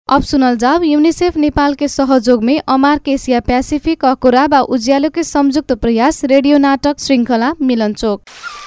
अब सुनल जाओ यूनिसेफ नेपाल के सहयोग में अमार एशिया पैसिफिक अकुरा व उज्यालो के संयुक्त प्रयास रेडियो नाटक श्रृंखला मिलन चोक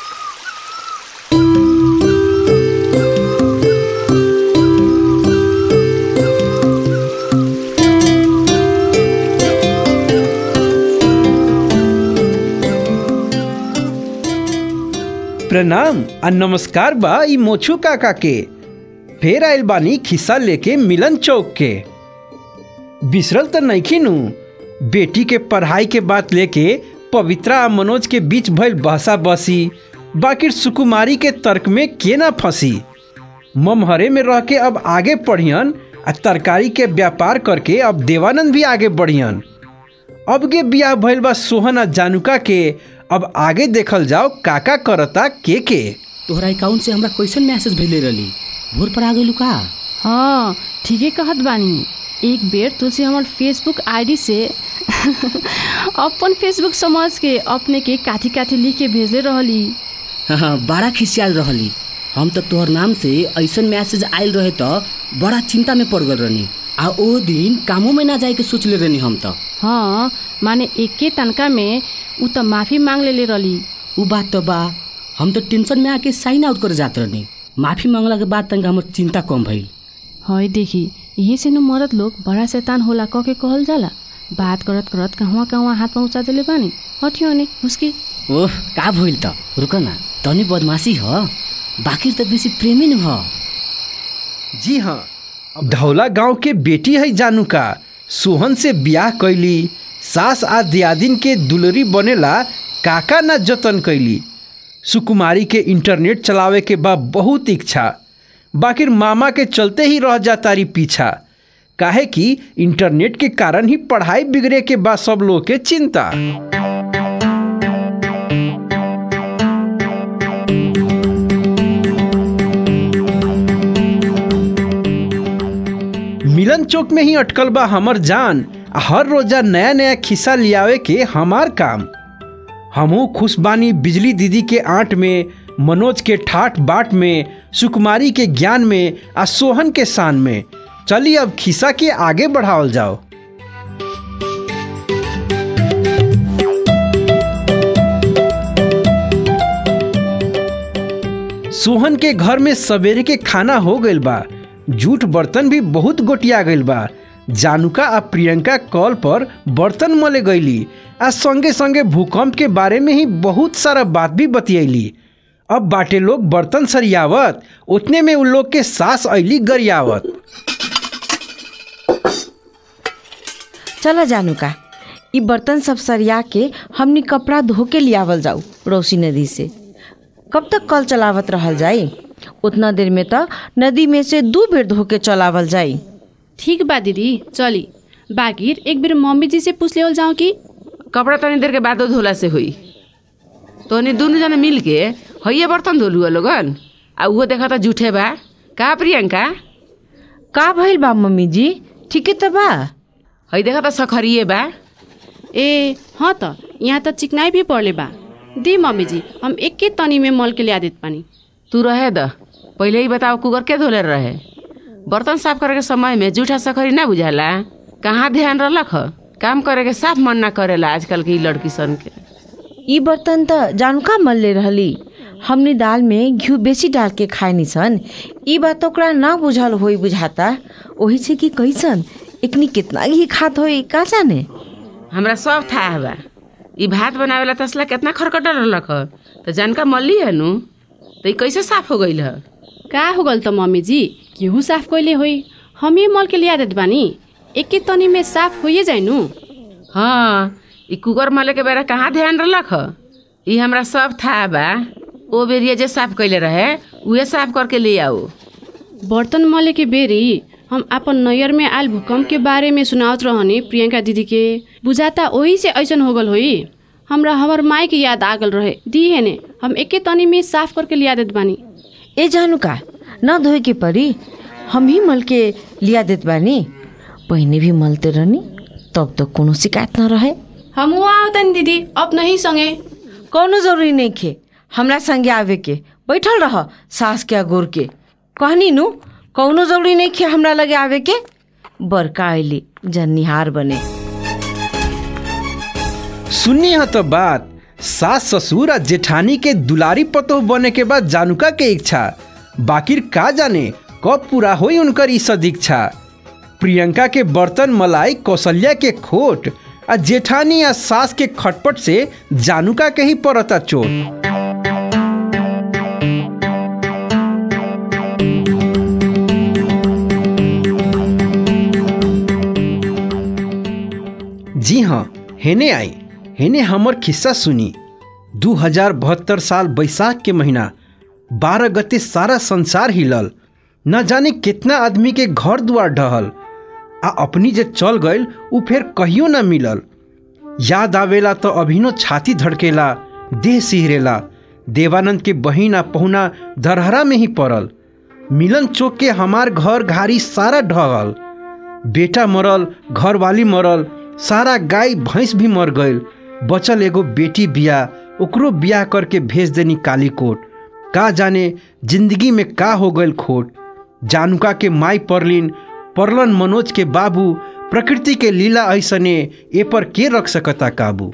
प्रणाम आ नमस्कार बा ई मोछू काका के फेर आइल बानी खिस्सा लेके मिलन चौक के बिसरल त नइखी नु बेटी के पढ़ाई के बात लेके पवित्रा आ मनोज के बीच भइल बहसा बसी बाकी सुकुमारी के तर्क में के ना फंसी ममहरे में रह के अब आगे पढ़ियन आ तरकारी के व्यापार करके अब देवानंद भी आगे बढ़ियन अब के बियाह भइल बा सोहन आ जानुका के अब आगे देखल जाओ काका करता के के तोहरा अकाउंट से हमरा कैसन मैसेज भेजले रहली भोर पर आ गइलू का हाँ ठीके कहत बानी एक बेर तुलसी हमर फेसबुक आईडी से अपन फेसबुक समझ के अपने के काथी काथी लिख के भेजले रहली हाँ बड़ा खिसियाल रहली हम तो तोहर नाम से ऐसन मैसेज आयल रहे तो बड़ा चिंता में पड़ गल रहनी आ ओ दिन कामों में ना जाए के सोचले रहनी हम तो हाँ माने एके तनका में ऊ त माफी मांग लेले रहली उ बात तो बा हम तो टेंशन में आके साइन आउट करे जात रहनी माफी मांगला के बाद तंग हमर चिंता कम भइल है देखी यही से न मरद लोग बड़ा शैतान होला कह के कहल जाला बात करत करत कहवा कहवा हाथ पहुँचा देले बानी हटियो ने उसकी ओह का भइल त रुक न तनी बदमाशी ह बाकी त बेसी प्रेमी न ह जी हाँ धौला गांव के बेटी है जानुका सोहन से ब्याह कैली सास आ दियादिन के दुलरी बनेला काका ना जतन कैली सुकुमारी के इंटरनेट चलावे के बा बहुत इच्छा बाकिर मामा के चलते ही रह जातारी पीछा काहे कि इंटरनेट के कारण ही पढ़ाई बिगड़े के बाद सब लोग के चिंता मिलन चौक में ही अटकल बा हमर जान आ हर रोजा नया नया खिस्सा लियावे के हमार काम हमहू खुश बानी बिजली दीदी के आंट में मनोज के ठाठ बाट में सुकुमारी के ज्ञान में आ सोहन के शान में चलिए अब खिस्सा के आगे बढ़ावल जाओ सोहन के घर में सवेरे के खाना हो गइल बा जूठ बर्तन भी बहुत गोटिया गइल बा जानुका आ प्रियंका कॉल पर बर्तन मले गईली आ संगे संगे भूकंप के बारे में ही बहुत सारा बात भी बतियैली अब बाटे लोग बर्तन सरियावत उतने में उन लोग के सास ऐली गरियावत चला जानू का ई बर्तन सब सरिया के हमनी कपड़ा धो के लियावल जाऊ रोसी नदी से कब तक कल चलावत रहल जाई उतना देर में तो नदी में से दू बेर धो के चलावल जाई ठीक बा दीदी चली बाकिर एक बेर मम्मी जी से पूछ लेवल जाऊँ कि कपड़ा तनी देर के बाद धोला से हुई तोनी दुनू जना मिल के हइये बर्तन धोलू लोगन आ उहो देखा त जूठे बा का प्रियंका का भइल बा मम्मी जी ठीके त बा हई देखा त सखरिए बा ए हाँ त यहाँ त चिकनाई भी पड़ले बा दी मम्मी जी हम एके तनी में मल के लिया देत पानी तू रहे द पहिले ही बताओ कुकर के धोले रहे बर्तन साफ करे के समय में जूठा सखरी ना बुझाला कहाँ ध्यान रहलक ह काम करे के साफ मन ना करेला आजकल के ई लड़की सन के ई बर्तन त जानका मल्ले रहली हमनी दाल में घिउ बेसी डाल के खाए सन ई बात ओकरा ना बुझल होई बुझाता ओही से कि कैसन एकनी कितना घी खात होई का जाने हमरा सब थाह बा ई भात बनावेला तसला कितना खरकट रहलक ह त जानका मल्ली है नु त ई कैसे साफ हो गइल ह का हो गल त मम्मी जी केहू साफ कैले होई हम ही मल के लिया देत बानी एके तनी में साफ होइए जाई नु हाँ ई कुकर मले के बेरा कहाँ ध्यान रहलक ह ई हमरा सब थाह बा ओ बेरिया जे साफ कैले रहे उहे साफ करके ले आओ बर्तन मले के बेरी हम अपन नैयर में आयल भूकंप के बारे में सुनावत रहनी प्रियंका दीदी के बुझाता ओही से ऐसन हो गल होई हमरा हमर माई के याद आ गल रहे दी है ने हम एके तनी में साफ करके लिया देत बानी ए जानू का न धोए के परी हम ही मल के लिया देत बानी पहिने भी मलते रहनी तब तो कोनो शिकायत न रहे हम आओ तनी दीदी अब नहीं संगे कौनो जरूरी नहीं खे हमरा संगे आवे के बैठल रह सास के अगोर के कहनी नु कौनो जरूरी नहीं खे हमरा लगे आवे के बड़का अली जन्निहार बने सुनी है तो बात सास ससुर आ जेठानी के दुलारी पतोह बने के बाद जानुका के इच्छा बाकिर का जाने कब पूरा होई उनकर ई सदीक्षा प्रियंका के बर्तन मलाई कौशल्या के खोट आ जेठानी आ सास के खटपट से जानुका के ही पड़ता चोट जी हाँ हेने आई हेने हमर खिस्सा सुनी दू हजार बहत्तर साल बैसाख के महीना बारह गते सारा संसार हिलल न जाने कितना आदमी के घर दुआर ढहल आ अपनी जे चल गईल उ फिर कहियो न मिलल याद आवेला तो अभिनो छाती धड़केला देह सिहरेला देवानंद के बहिन आ पहुना दरहरा में ही पड़ल मिलन चौक के हमार घर घारी सारा ढहल बेटा मरल घरवाली मरल सारा गाय भैंस भी मर गईल बचल एगो बेटी बिया ओकरो बियाह करके भेज देनी कालीकोट का जाने जिंदगी में का हो गईल खोट जानुका के माई परलिन परलन मनोज के बाबू प्रकृति के लीला ऐसने ए पर के रख सकता काबू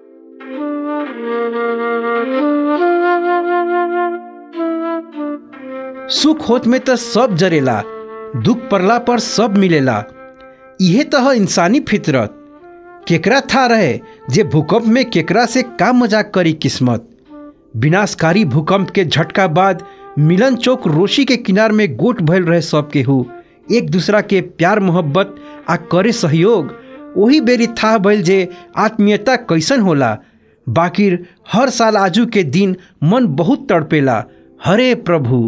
सुख होत में तो सब जरेला दुख पड़ला पर सब मिलेला इहे तो है इंसानी फितरत केकरा था रहे जे भूकंप में केकरा से का मजाक करी किस्मत विनाशकारी भूकंप के झटका बाद मिलन चौक रोशी के किनार में गोट भइल रहे सब केहू एक दूसरा के प्यार मोहब्बत आ करे सहयोग वही बेरी था भइल जे आत्मीयता कैसन होला बाकिर हर साल आजू के दिन मन बहुत तड़पेला हरे प्रभु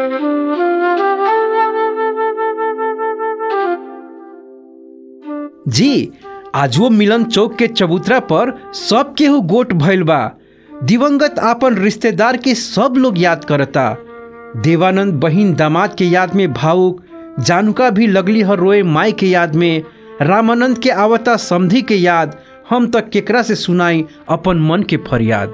जी आज वो मिलन चौक के चबूतरा पर सब केहू गोट भइल बा दिवंगत आपन रिश्तेदार के सब लोग याद करता देवानंद बहिन दामाद के याद में भावुक जानुका भी लगली हर रोए माई के याद में रामानंद के आवता समधि के याद हम तक केकरा से सुनाई अपन मन के फरियाद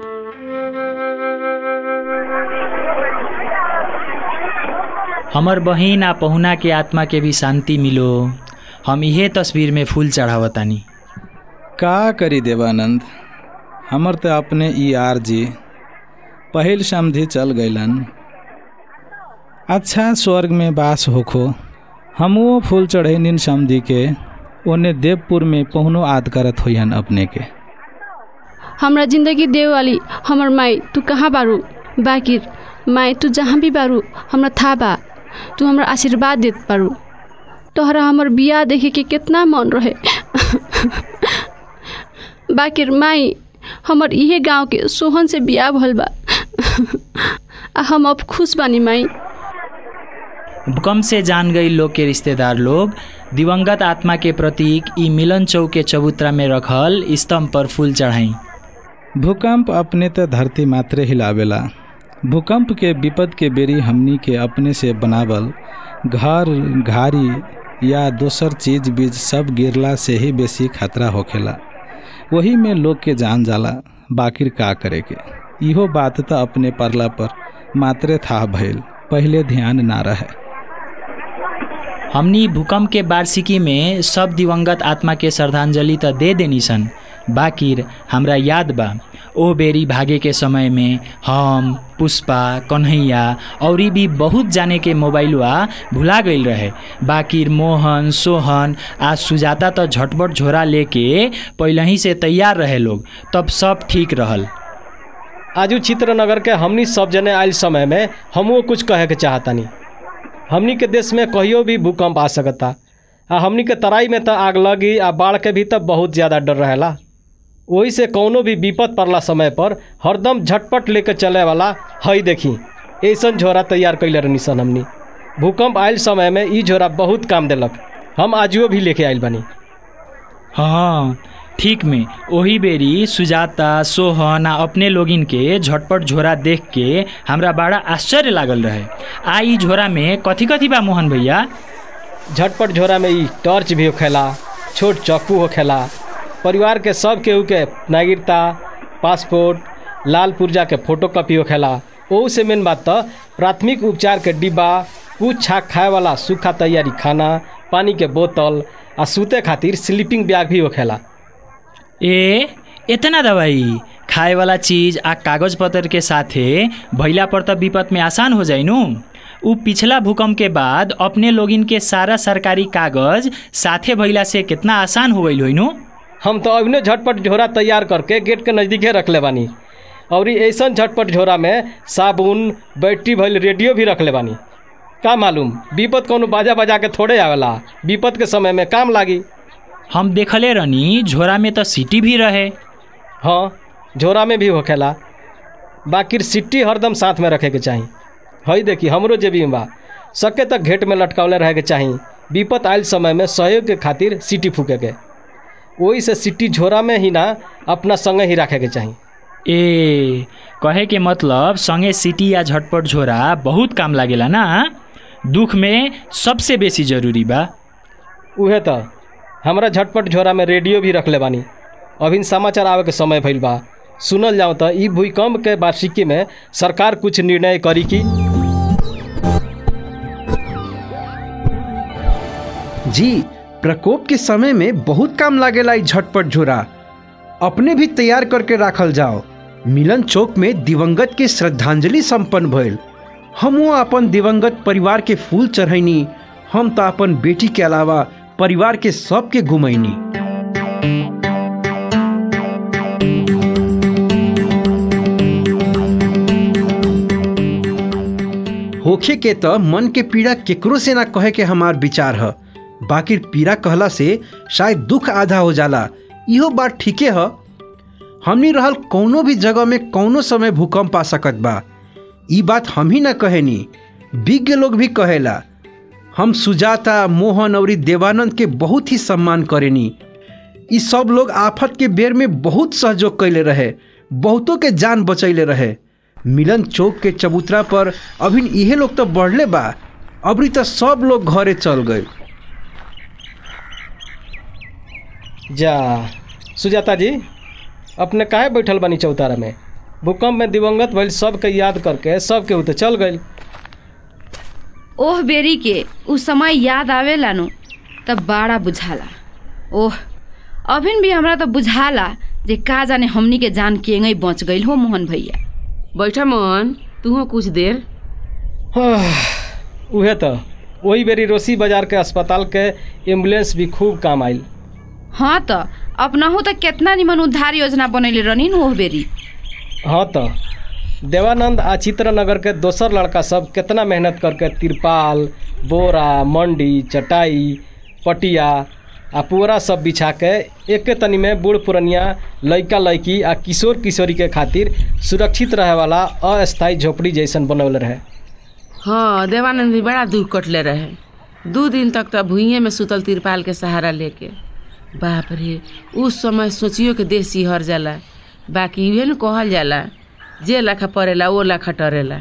हमर बहिन आ पहुना के आत्मा के भी शांति मिलो हम इहे तस्वीर में फूल चढ़ावतानी का करी देवानंद हमर तो अपने ई आर जी पहिल समधि चल गईलन अच्छा स्वर्ग में वास होखो हमो फूल चढ़ैनिन समधि के ओने देवपुर में पहुनो आद करत होयन अपने के हमरा जिंदगी देव वाली हमर माई तू कहाँ बारू बाकिर माई तू जहाँ भी बारू हमरा था बा तू हमरा आशीर्वाद देत बारू तोहरा हमर बियाह देखे के कितना मन रहे बाकिर माई हमर इहे गांव के सोहन से बियाह भल बा आ हम अब खुश बानी माई भूकंप से जान गई लोग के रिश्तेदार लोग दिवंगत आत्मा के प्रतीक ई मिलन चौक के चबूतरा में रखल स्तंभ पर फूल चढ़ाई भूकंप अपने तो धरती मात्रे हिलावेला भूकंप के विपद के बेरी हमनी के अपने से बनावल घर घारी या दोसर चीज बीज सब गिरला से ही बेसी खतरा होखेला वही में लोग के जान जाला बाकिर का करे के इहो बात तो अपने परला पर मात्रे था भइल पहले ध्यान ना रहे हमनी भूकंप के वार्षिकी में सब दिवंगत आत्मा के श्रद्धांजलि तो दे देनी सन बाकिर हमरा याद बा ओ बेरी भागे के समय में हम पुष्पा कन्हैया और भी बहुत जाने के मोबाइलवा भुला गईल रहे बाकिर मोहन सोहन आ सुजाता तो झटपट झोरा लेके पहले ही से तैयार रहे लोग तब सब ठीक रहल आजू चित्रनगर के हमनी सब जने आयल समय में हमहू कुछ कहे के चाहतानी हमनी के देश में कहियो भी भूकंप आ सकता आ हमनी के तराई में तो आग लगी आ बाढ़ के भी तब बहुत ज़्यादा डर रहेला वही से कौनो भी विपद पड़ला समय पर हरदम झटपट लेके चले वाला हई देखी ऐसन झोरा तैयार कैले रहनी सन हमनी भूकंप आयल समय में ई झोरा बहुत काम देलक हम आजुओ भी लेके आयल बनी हाँ ठीक में ओही बेरी सुजाता सोहन आ अपने लोगिन के झटपट झोरा देख के हमरा बड़ा आश्चर्य लागल रहे आ ई झोरा में कथी कथी बा मोहन भैया झटपट झोरा में ई टॉर्च भी होखेला छोट चक्कू होखेला परिवार के सब केहू के नागरिकता पासपोर्ट लाल पुर्जा के फोटो कॉपी होखेला ओहू से मेन बात तो प्राथमिक उपचार के डिब्बा कुछ छाक खाए वाला सूखा तैयारी खाना पानी के बोतल आ सूते खातिर स्लीपिंग बैग भी होखेला ए इतना दवाई खाए वाला चीज आ कागज पत्र के साथे भैला पर त विपद में आसान हो जाई नु उ पिछला भूकंप के बाद अपने लोगिन के सारा सरकारी कागज साथे भैला से कितना आसान हो गईल नु हम तो अभिनय झटपट झोरा तैयार करके गेट के नज़दीके रखले बानी और ऐसा झटपट झोरा में साबुन बैटरी भइल रेडियो भी रखले बानी का मालूम विपद कौनो बाजा बजा के थोड़े आवेला विपद के समय में काम लागी हम देखले रहनी झोरा में त सीटी भी रहे हाँ झोरा में भी होखेला बाकी सिट्टी हरदम साथ में रखे के चाही हई देखी हमरो जेबी में बा सके तक घेट में लटकावले रहे के चाही विपत आयल समय में सहयोग के खातिर सीटी फूके के वही से सिट्टी झोरा में ही ना अपना संगे ही रखे के चाही ए कहे के मतलब संगे सीटी या झटपट झोरा बहुत काम लागेला ना दुख में सबसे बेसी जरूरी बा उहे त हमरा झटपट झोरा में रेडियो भी रखले बानी अभी समाचार आवे के समय भइल बा सुनल जाओ त ई भूकंप के वार्षिकी में सरकार कुछ निर्णय करी की जी प्रकोप के समय में बहुत काम लागेला ई झटपट झोरा अपने भी तैयार करके राखल जाओ मिलन चौक में दिवंगत के श्रद्धांजलि संपन्न भइल हमो अपन दिवंगत परिवार के फूल चढ़ैनी हम तो अपन बेटी के अलावा परिवार के सबके घुमैनी होखे के त मन के पीड़ा केकरो से ना कहे के हमार विचार ह बाकी पीड़ा कहला से शायद दुख आधा हो जाला इहो बात ठीके ह हमनी रहल कौनो भी जगह में कौनो समय भूकंप आ सकत बा ई बात हम ही ना कहेनी विज्ञ लोग भी कहेला हम सुजाता मोहन और देवानंद के बहुत ही सम्मान करेनी ई सब लोग आफत के बेर में बहुत सहयोग कैले रहे बहुतों के जान बचैले रहे मिलन चौक के चबूतरा पर अभी इहे लोग तो बढ़ले बा अबरी तो सब लोग घरे चल गए जा सुजाता जी अपने काहे बैठल बानी चौतारा में भूकंप में दिवंगत भइल सबके याद करके सबके उ तो चल गइल ओह बेरी के उ समय याद आवेला नु तब बड़ा बुझाला ओह अभिन भी हमरा तो बुझाला जे का जाने हमनी के जान केंगई बच गइल हो मोहन भैया बैठा मोहन तू कुछ देर उहे तो वही बेरी रोसी बाजार के अस्पताल के एम्बुलेंस भी खूब काम आइल हाँ त अपनाहु त केतना निमन उद्धार योजना बनैले रहनी ओह बेरी हाँ तो देवानंद आ चित्रनगर के दोसर लड़का सब कितना मेहनत करके तिरपाल बोरा मंडी चटाई पटिया आ पूरा सब बिछा के एके तनी में बूढ़ पुरनिया लइका लइकी आ किशोर किशोरी के खातिर सुरक्षित रहे वाला अस्थायी झोपड़ी जैसन बनौले रहे हाँ देवानंद भी बड़ा दुख कटले रहे दू दिन तक तो भुइये में सुतल तिरपाल के सहारा लेके बाप रे उस समय सोचियो के देह सिहर जाला बाकी इहे न कहल जाला जे लाखा पड़ेला वो लाखा टरेला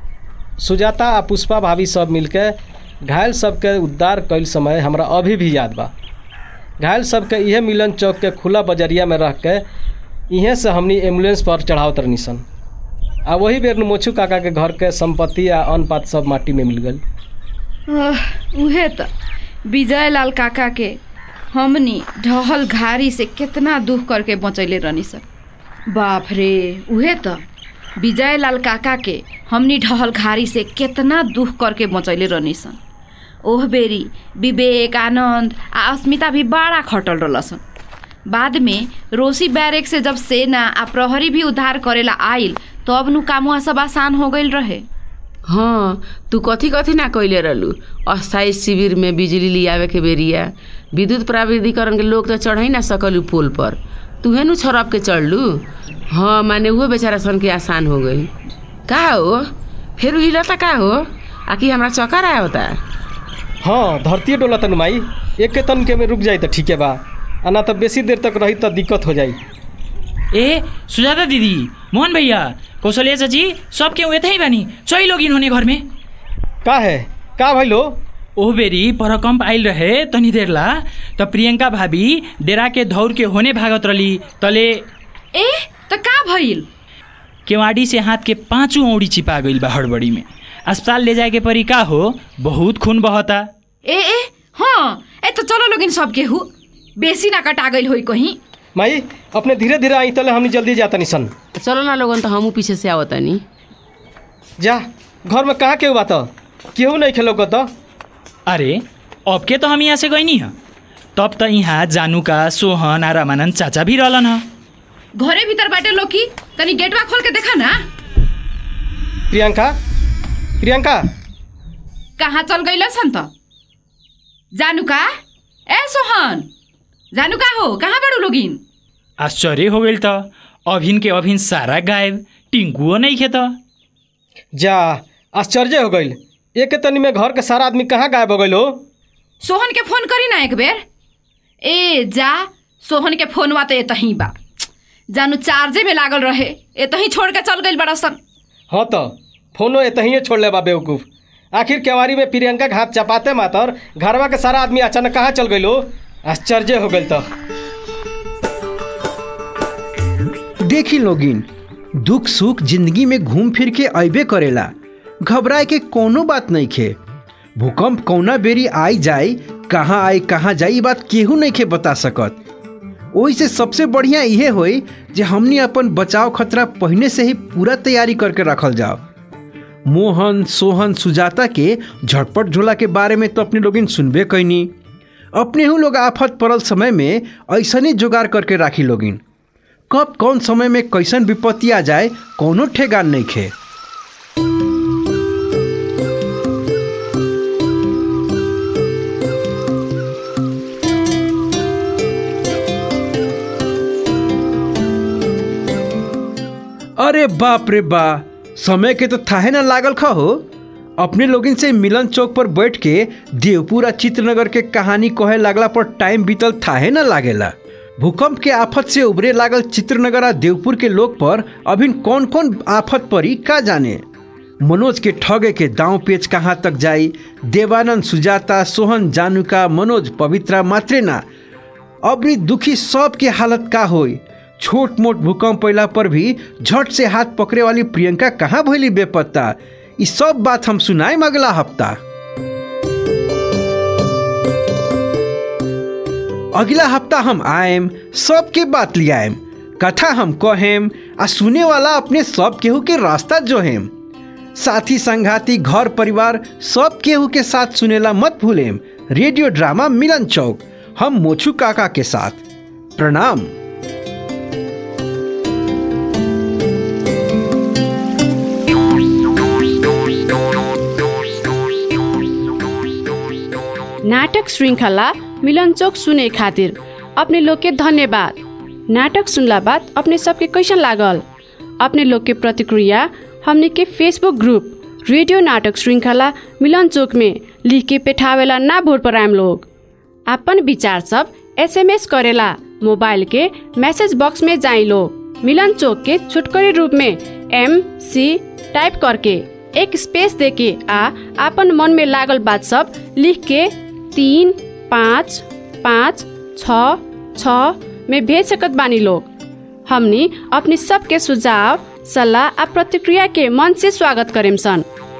सुजाता आ पुष्पा भाभी सब मिलके घायल सबके उद्धार कैल समय हमरा अभी भी याद बा घायल सबके इहे मिलन चौक के खुला बजरिया में रख के इहे से हमनी एम्बुलेंस पर चढ़ावत रहनी सन आ वही बेर मोछू काका के घर के संपत्ति आ अन्न पात सब माटी में मिल गई आह, उहे त विजय लाल काका के हमनी ढहल घारी से कितना दुख करके बचैले रहनी सर बाप रे उहे त विजय लाल काका के हमनी ढहल घारी से कितना दुख करके बचैले रहनी सन ओह बेरी विवेक आनंद आ अस्मिता भी बड़ा खटल रहलसन बाद में रोसी बैरेक से जब सेना आ प्रहरी भी उद्धार करेला आइल तब नु कामुआ सब आसान हो गइल रहे हाँ तू कथी कथी ना कैले रहलू अस्थायी शिविर में बिजली लियावे के बेरिया विद्युत प्राविधिकरण के लोग तो चढ़ ही ना सकलू पोल पर तूहे नु छरप के चढ़लू हाँ माने वो बेचारा सन के आसान हो गई का हो फिर हिलता का हो आकि हमरा चक्कर आया होता हाँ धरती डोला तनु माई एक के तन के में रुक जाई तो ठीके बा आ ना तो बेसी देर तक रही तो दिक्कत हो जाई ए सुजाता दीदी मोहन भैया कौशल्या चाची सब केहू यतै ही बानी चै लोगिन होने घर में का है का भइलो ओह बेरी परकम्प आइल रहे तनी देर ला त प्रियंका भाभी डेरा के धौर के होने भागत रली तले ए त का भइल केवाड़ी से हाथ के पांचों औड़ी चिपा गइल बा हड़बड़ी में अस्पताल ले जाए के परी का हो बहुत खून बहता ए ए हाँ ए तो चलो लोगिन सब केहू बेसी ना कटा गइल होई कहीं माई अपने धीरे धीरे आई तले हमनी जल्दी जाता निसन चलो ना लोगन तो हमू पीछे से आवतानी जा घर में कहाँ केहू बात केहू नहीं खेलो तो अरे अब के तो हम यहाँ से गई है तब त यहाँ जानुका सोहन आ रामानंद चाचा भी रहलन ह घरे भीतर बाटे लोकी तनी गेटवा खोल के देखा ना प्रियंका प्रियंका कहाँ चल गइल सन त जानु का ए सोहन जानु का हो कहाँ बड़ू लोगिन आश्चर्य हो गइल त अभिन के अभिन सारा गायब टिंकुओ नहीं खे त जा आश्चर्य हो गइल एक के तनी में घर के सारा आदमी कहाँ गायब हो गइल हो सोहन के फोन करी ना एक बेर ए जा सोहन के फोनवा तो एतही बा जानु चार्जे में लागल रहे एतही छोड़ के चल गइल बड़ा सन हाँ तो फोनो एतहिए छोड़ ले बा बेवकूफ आखिर केवारी में प्रियंका घात चपाते मातर घरवा के सारा आदमी अचानक कहाँ चल गइल हो आश्चर्य हो गइल तो देखी लोगिन दुख सुख जिंदगी में घूम फिर के अबे करेला घबराए के कोनो बात नहीं खे भूकंप कौना बेरी आई जाए कहाँ आई कहाँ जाई ई बात केहू नहीं खे बता सकत ओही से सबसे बढ़िया इहे होई जे हमनी अपन बचाव खतरा पहले से ही पूरा तैयारी करके रखल जाओ मोहन सोहन सुजाता के झटपट झोला के बारे में तो अपने लोगिन सुनबे कैनी अपने हूँ लोग आफत पड़ल समय में ऐसने जुगाड़ करके राखी लोगिन कब कौन समय में कैसन विपत्ति आ जाए कोनो ठेगान नहीं खे अरे बाप रे बा समय के तो थाहे ना लागल खा हो अपने लोगिन से मिलन चौक पर बैठ के देवपुरा चित्रनगर के कहानी कहे लागला पर टाइम बीतल थाहे ना लागेला भूकंप के आफत से उभरे लागल चित्रनगर आ देवपुर के लोग पर अभी कौन कौन आफत पड़ी का जाने मनोज के ठगे के दांव पेच कहाँ तक जाई देवानंद सुजाता सोहन जानुका मनोज पवित्रा मात्रे ना अबरी दुखी सब के हालत का होई छोट मोट भूकंप पैला पर भी झट से हाथ पकड़े वाली प्रियंका कहाँ भइली बेपत्ता ई सब बात हम सुनाएम अगला हफ्ता अगला हफ्ता हम आएम सबके बात लियाएम कथा हम कहेम आ सुने वाला अपने सब केहू के रास्ता जोहेम साथी संघाती घर परिवार सब केहू के साथ सुनेला मत भूलेम रेडियो ड्रामा मिलन चौक हम मोछू काका के साथ प्रणाम नाटक श्रृंखला मिलनचोक सुने खातिर अपने लोग के धन्यवाद नाटक सुनला बाद अपने सबके कैसन लागल अपने लोग के प्रतिक्रिया हमने के फेसबुक ग्रुप रेडियो नाटक श्रृंखला मिलन चौक में लिख के पेठावेला ना भोर पर आम लोग अपन विचार सब एसएमएस करेला मोबाइल के मैसेज बॉक्स में जाई लोग मिलन चौक के छुटकरी रूप में एम सी टाइप करके एक स्पेस देके आ अपन मन में लागल बात सब लिख के तीन पाँच पाँच छ छ में भेज सकत बानी लोग हमनी अपनी सबके सुझाव सलाह आ प्रतिक्रिया के मन से स्वागत करेम सन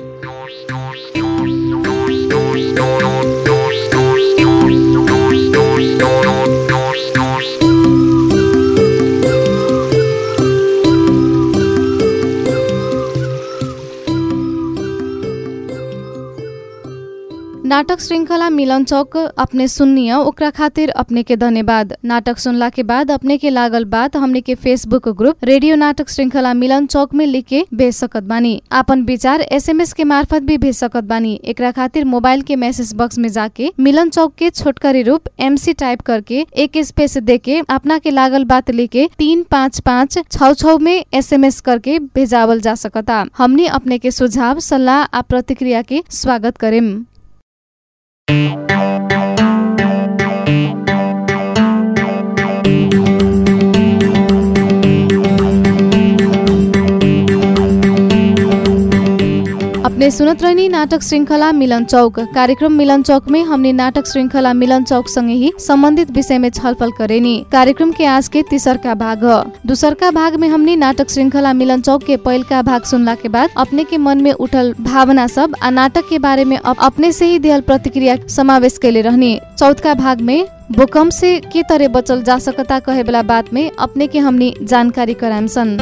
नाटक श्रृंखला मिलन चौक अपने सुननिय ओकरा खातिर अपने के धन्यवाद नाटक सुनला के बाद अपने के लागल बात हमने के फेसबुक ग्रुप रेडियो नाटक श्रृंखला मिलन चौक में लिख के भेज सकत बानी आपन विचार एसएमएस के मार्फत भी भेज सकत बानी एकरा खातिर मोबाइल के मैसेज बॉक्स में जाके मिलन चौक के छोटकरी रूप एमसी टाइप करके एक स्पेस दे के अपना के लागल बात लिखे तीन पाँच पाँच छ छ में एसएमएस करके भेजावल जा सकता हमने अपने के सुझाव सलाह आ प्रतिक्रिया के स्वागत करेम अपने सुनत रहनी नाटक श्रृंखला मिलन चौक कार्यक्रम मिलन चौक में हमने नाटक श्रृंखला मिलन चौक संगे ही संबंधित विषय में छलफल करेनी कार्यक्रम के आज के तीसर का भाग ह दूसर का भाग में हमने नाटक श्रृंखला मिलन चौक के पहिल का भाग सुनला के बाद अपने के मन में उठल भावना सब आ नाटक के बारे में अप, अपने से ही दियल प्रतिक्रिया समावेश कैले रहनी चौथ का भाग में भूकंप से के तरह बचल जा सकता कहे वाला बात में अपने के हमनी जानकारी कराम सन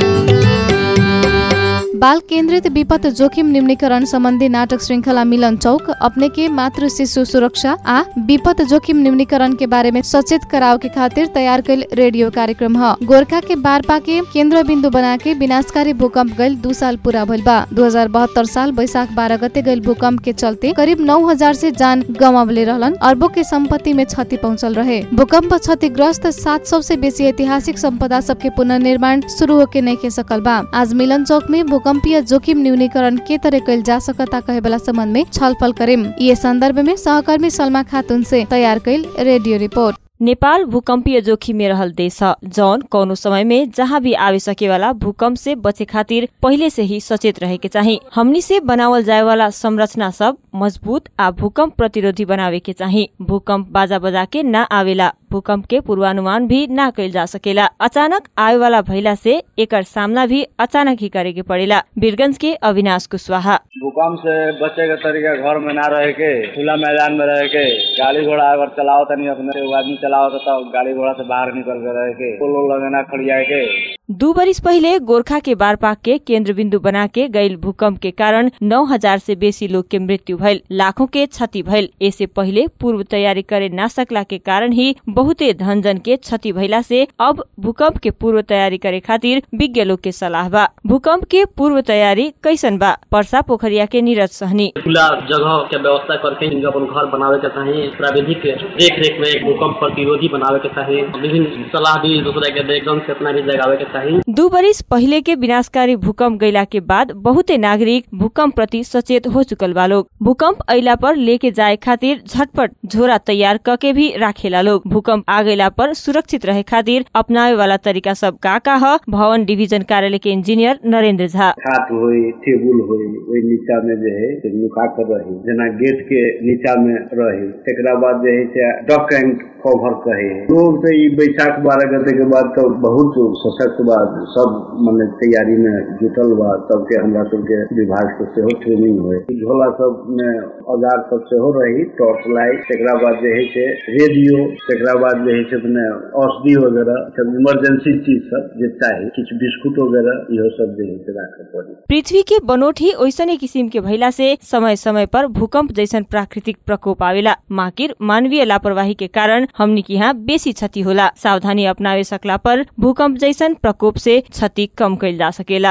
बाल केन्द्रित विपद जोखिम निम्नीकरण सम्बन्धी नाटक श्रृंखला मिलन चौक अपने के मातृ शिशु सुरक्षा आ विपद जोखिम निम्नीकरण के बारे में सचेत कराव के खातिर तैयार कैल रेडियो कार्यक्रम ह गोरखा के बारपा के केंद्र बिंदु बना के विनाशकारी भूकंप गैल दू साल पूरा भइल बा दू साल बैशाख बारह गते गैल भूकंप के चलते करीब नौ हजार से जान गंवावले रहलन अरबों के संपत्ति में क्षति पहुंचल रहे भूकंप क्षतिग्रस्त सात सौ से बेसी ऐतिहासिक संपदा सबके पुनर्निर्माण शुरू होके नहीं के सकल बा आज मिलन चौक में भूकंपीय जोखिम न्यूनीकरण के तरह कैल जा सकता कहे वाला संबंध में छलफल करेम ये संदर्भ में सहकर्मी सलमा खातून से तैयार कैल रेडियो रिपोर्ट नेपाल भूकंपीय जोखिम में रहल देश ह जौन कौनो समय में जहाँ भी आवे सके वाला भूकंप से बचे खातिर पहिले से ही सचेत रहे के चाही हमनी से बनावल जाए वाला संरचना सब मजबूत आ भूकंप प्रतिरोधी बनावे के चाही भूकंप बाजा बजा के न आवेला भूकंप के पूर्वानुमान भी न कैल जा सकेला अचानक आवे वाला भइला से एकर सामना भी अचानक ही करे के पड़ेला बीरगंज के अविनाश कुशवाहा भूकंप से बचे के तरीका घर में ना रहे के खुला मैदान में रहे के गाड़ी घोड़ा अगर चलाओ तनी अपने एगो आदमी चलाओ तो गाड़ी घोड़ा से बाहर निकल के रहे के पोलो लगे ना खड़िया के दू बरिस पहिले गोरखा के बारपाक के केंद्र बिंदु बना के गईल भूकंप के कारण नौ हजार से बेसी लोग के मृत्यु भइल लाखों के क्षति भइल ऐसे पहिले पूर्व तैयारी करे ना सकला के कारण ही बहुते धन जन के क्षति भइला से अब भूकंप के पूर्व तैयारी करे खातिर विज्ञ लोग के सलाह बा भूकंप के पूर्व तैयारी कैसन बा पर्सा पोखरिया के नीरज सहनी खुला जगह के व्यवस्था करके इनका अपन घर बनावे के चाही प्राविधिक देख रेख में भूकंप प्रतिरोधी बनावे के चाही विभिन्न सलाह दी दूसरे के एकदम चेतना भी जगावे के चाही दू बरिस पहिले के विनाशकारी भूकंप गईला के बाद बहुते नागरिक भूकंप प्रति सचेत हो चुकल बा लोग भूकंप अइला पर लेके जाए खातिर झटपट झोरा तैयार क के भी राखेला लोग भूकंप आ गईला पर सुरक्षित रहे खातिर अपनावे वाला तरीका सब का का ह भवन डिवीजन कार्यालय के इंजीनियर नरेंद्र झा खाट होई टेबुल होई ओहि नीचा में जे है से नुका कर रही जना गेट के नीचा में रही एकरा बाद जे है से डक एंड कवर कहे लोग तो ई बैसाख बारह गते के बाद तो बहुत सशक्त बा सब मने तैयारी में जुटल बा सबके हमरा सबके विभाग से सेहो ट्रेनिंग होय झोला सब में औजार सब सेहो रही टॉर्च लाइट एकरा बाद जे है से रेडियो एकरा बाद जे है से अपने औषधि वगैरह सब इमरजेंसी चीज सब जे चाही किछु बिस्कुट वगैरह इहो सब जे है से राखे पड़ी पृथ्वी के बनोट ही ओइसने किसिम के भइला से समय समय पर भूकंप जैसन प्राकृतिक प्रकोप आवेला माकिर मानवीय लापरवाही के कारण हमनी के यहाँ बेसी क्षति होला सावधानी अपनावे सकला पर भूकंप जैसन प्रकोप से क्षति कम कैल जा सकेला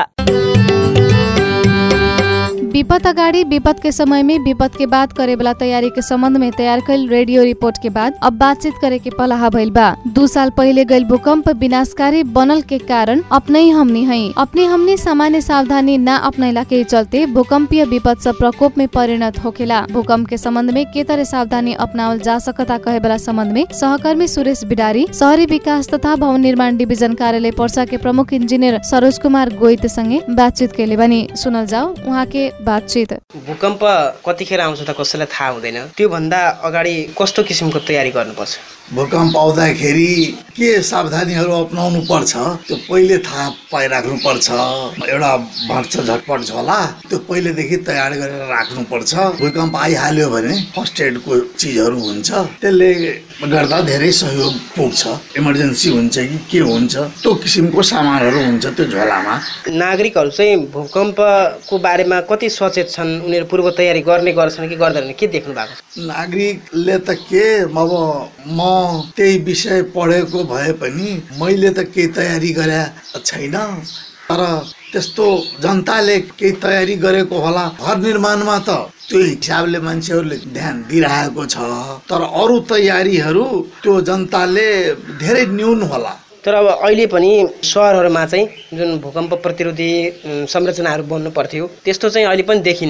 विपद अगाडि विपद के समय में विपद के बाद करे वाला तैयारी के संबंध में तैयार कैल रेडियो रिपोर्ट के बाद अब बातचीत करे के पलाहा भइल बा दू साल पहिले गईल भूकंप विनाशकारी बनल के कारण अपने ही हमनी है अपने हमनी सामान्य सावधानी न अपनैला के चलते भूकंपीय विपद सब प्रकोप में परिणत होखेला भूकंप के संबंध में के तरह सावधानी अपनावल जा सकता कहे वाला संबंध में सहकर्मी सुरेश बिडारी शहरी विकास तथा भवन निर्माण डिभिजन कार्यालय पर्सा के प्रमुख इंजीनियर सरोज कुमार गोइत संगे बातचीत केले बनी सुनल जाऊ उहाँ के बातचीत भूकम्प कतिखेर आउँछ त कसैलाई थाहा हुँदैन त्योभन्दा अगाडि कस्तो किसिमको तयारी गर्नुपर्छ भूकम्प आउँदाखेरि के सावधानीहरू अप्नाउनु पर्छ त्यो पहिले थाहा पाइराख्नु पर्छ एउटा भट्छ झटपट झोला त्यो पहिलेदेखि तयार गरेर राख्नुपर्छ भूकम्प आइहाल्यो भने फर्स्ट एडको चिजहरू हुन्छ त्यसले गर्दा धेरै सहयोग पुग्छ इमर्जेन्सी हुन्छ कि के हुन्छ त्यो किसिमको सामानहरू हुन्छ त्यो झोलामा नागरिकहरू चाहिँ भूकम्पको बारेमा कति सचेत छन् उनीहरू पूर्व तयारी गर्ने गर्छन् कि गर्दैनन् के देख्नु भएको छ नागरिकले त के अब म त्यही विषय पढेको भए पनि मैले त केही तयारी गरे छैन तर त्यस्तो जनताले केही तयारी गरेको होला घर निर्माणमा त त्यो हिसाबले मान्छेहरूले ध्यान दिइरहेको छ तर अरू तयारीहरू त्यो जनताले धेरै न्यून होला तर अब अहिले पनि सहरहरूमा चाहिँ जुन भूकम्प प्रतिरोधी संरचनाहरू बन्नु पर्थ्यो त्यस्तो चाहिँ अहिले पनि देखिन्न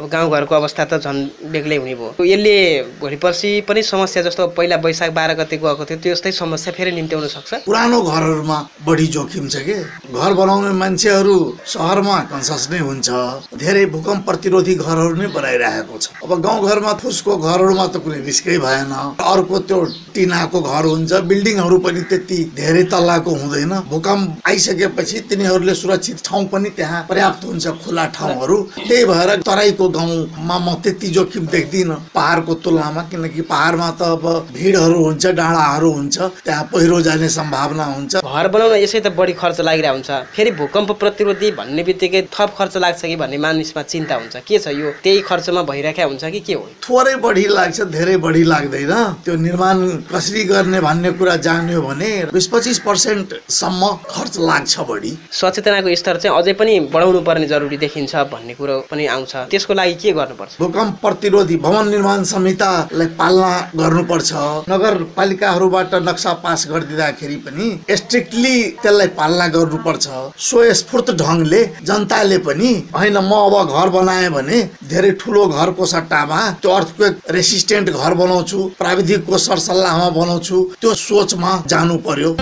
अब गाउँघरको अवस्था त झन् बेग्लै हुने भयो यसले भोलि पर्सि पनि समस्या जस्तो पहिला वैशाख बाह्र गते गएको थियो त्यस्तै समस्या फेरि निम्त्याउन सक्छ पुरानो घरहरूमा बढी जोखिम छ कि घर बनाउने मान्छेहरू सहरमा कन्सस नै हुन्छ धेरै भूकम्प प्रतिरोधी घरहरू नै बनाइरहेको छ अब गाउँघरमा फुसको घरहरूमा त कुनै रिस्कै भएन अर्को त्यो टिनाको घर हुन्छ बिल्डिङहरू पनि त्यति धेरै तल्लाको हुँदैन भूकम्प आइसकेपछि तिनीहरूले सुरक्षित ठाउँ पनि त्यहाँ पर्याप्त हुन्छ खुला ठाउँहरू त्यही भएर तराईको गाउँमा म त्यति जोखिम देख्दिनँ पहाडको तुलनामा किनकि पहाडमा त अब भिडहरू हुन्छ डाँडाहरू हुन्छ त्यहाँ पहिरो जाने सम्भावना हुन्छ घर बनाउन यसै त बढी खर्च लागिरहेको हुन्छ फेरि भूकम्प प्रतिरोधी भन्ने बित्तिकै थप खर्च लाग्छ कि भन्ने मानिसमा चिन्ता हुन्छ के छ यो त्यही खर्चमा भइरहेको हुन्छ कि के हो थोरै बढी लाग्छ धेरै बढी लाग्दैन त्यो निर्माण कसरी गर्ने भन्ने कुरा जान्यो भने बिस पच्चिस पर्सेन्टसम्म खर्च लाग्छ बढी सचेतनाको स्तर चाहिँ अझै पनि बढाउनु पर्ने जरुरी देखिन्छ भन्ने कुरो पनि आउँछ त्यसको लागि के गर्नुपर्छ भूकम्प प्रतिरोधी भवन निर्माण संहितालाई पालना गर्नुपर्छ नगरपालिकाहरूबाट नक्सा पास गरिदिँदाखेरि पनि स्ट्रिक्टली त्यसलाई पालना गर्नुपर्छ स्वस्फूर्त ढङ्गले जनताले पनि होइन म अब घर बनाएँ भने धेरै ठुलो घरको सट्टामा त्यो अर्थक्वेक रेसिस्टेन्ट घर बनाउँछु प्राविधिकको सरसल्लाहमा बनाउँछु त्यो सोचमा जानु पर्यो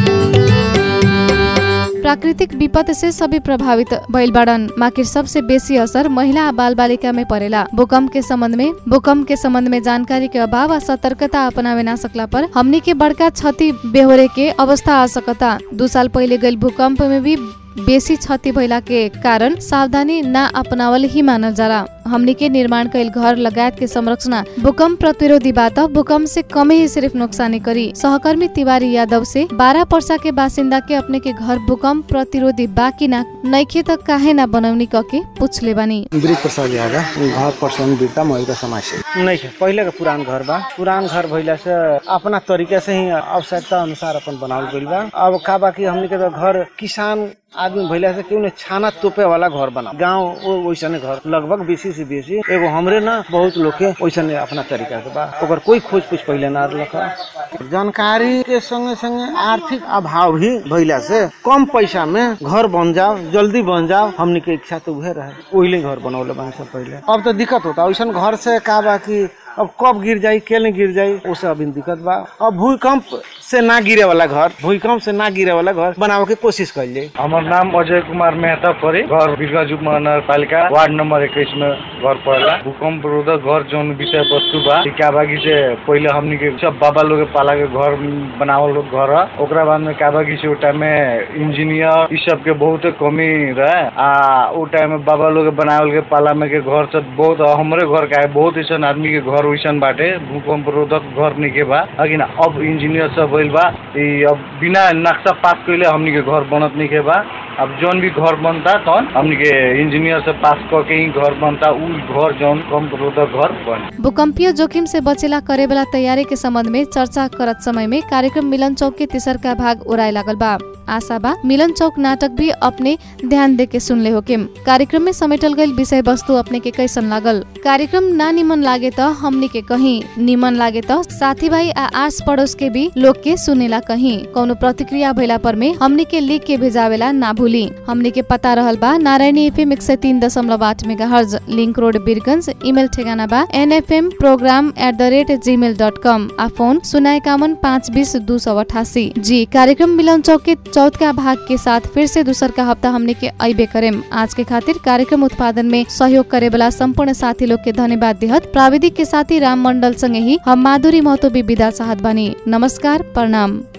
प्राकृतिक विपद से सभी प्रभावित भइल बाड़न माकिर सबसे बेसी असर महिला आ बाल बालिका में पड़ेला भूकंप के संबंध में भूकंप के संबंध में जानकारी के अभाव आ सतर्कता अपनावे ना सकला पर हमनी के बड़का क्षति बेहोरे के अवस्था आ सकता दू साल पहले गईल भूकंप में भी बेसी क्षति भइला के कारण सावधानी ना अपनावल ही मानल जाला हमनी के निर्माण कैल घर लगायत के संरचना भूकंप प्रतिरोधी बात भूकंप से कम ही सिर्फ नुकसानी करी सहकर्मी तिवारी यादव से बारह पर्सा के बासिंदा के अपने के घर भूकंप प्रतिरोधी बाकी ना नैखे त काहे ना बनौनी कके पूछले बानी ब्रिज प्रसाद यादव घर पर्सन बिरता महिला समाज से नहीं है पहले का पुरान घर बा पुरान घर भइला से अपना तरीके से ही आवश्यकता अनुसार अपन बनावल गइल बा अब का बा कि हमनी के तो घर किसान आदमी भइला से क्यों छाना तोपे वाला घर बना गांव वो वैसने घर लगभग बेसी से बेसी एगो हमरे ना बहुत लोग के वैसने अपना तरीका से बा ओकर कोई खोज पूछ पहले ना रखा जानकारी के संगे संगे आर्थिक अभाव भी भइला से कम पैसा में घर बन जाओ जल्दी बन जाओ हमनी के इच्छा तो उहे रहे ओहिले घर बनौले बन सब पहले अब तो दिक्कत होता वैसा घर से का बा कि अब कब गिर जाई के नहीं गिर जाई उससे अभी दिक्कत बा अब भूकंप से ना गिरे वाला घर भूकंप से ना गिरे वाला घर बनावे के कोशिश कर जाए हमार नाम अजय कुमार मेहता परे घर बिरगाजू महानगर पालिका वार्ड नंबर इक्कीस में घर पड़ेला भूकंप रोधक घर जौन विषय वस्तु बा ई का बागी से पहले हमनी के सब बाबा लोग के पाला के घर बनावल लोग घर ह। ओकरा बाद में का बागी से ओ टाइम में इंजीनियर ई सब के बहुत कमी रहे आ ओ टाइम में बाबा लोग के बनावल के पाला में के घर सब बहुत हमरे घर का है बहुत ऐसा आदमी के घर वैसन बाटे भूकंप रोधक घर निके बा लेकिन अब इंजीनियर सब भइल बा ई अब बिना नक्शा पास कइले हमनी के घर बनत निके बा अब जौन भी घर बनता तौन हमनी के इंजीनियर से पास करके ही घर बनता उ घर जौन भूकंप रोधक घर बन भूकंपीय जोखिम से बचेला करे वाला तैयारी के संबंध में चर्चा करत समय में कार्यक्रम मिलन चौक के तीसर का भाग उड़ाए लागल बा आशा बा मिलन चौक नाटक भी अपने ध्यान दे के सुनले होके कार्यक्रम में समेटल गईल विषय वस्तु अपने के कैसन लागल कार्यक्रम ना निमन लागे त हमनी के कहीं निमन लागे त साथी भाई आ आस पड़ोस के भी लोग के सुनेला कहीं कौनो प्रतिक्रिया भइला पर में हमनी के लिख के भेजावेला ना भूली हमनी के पता रहल बा नारायणी एफएम एक सौ तीन दशमलव आठ mega hertz link road Birgunj email ठेगाना बा N F M program at the rate Gmail dot com आ फोन शून्य इक्यावन पाँच बीस दो सौ अठासी जी कार्यक्रम मिलन चौक के चौथा भाग के साथ फिर से दूसर का हफ्ता हमने के अबे करेम आज के खातिर कार्यक्रम उत्पादन में सहयोग करे वाला संपूर्ण साथी लोग के धन्यवाद देहत प्राविधिक के साथी राम मंडल संगे ही हम माधुरी महतो भी विदा चाहत बानी नमस्कार प्रणाम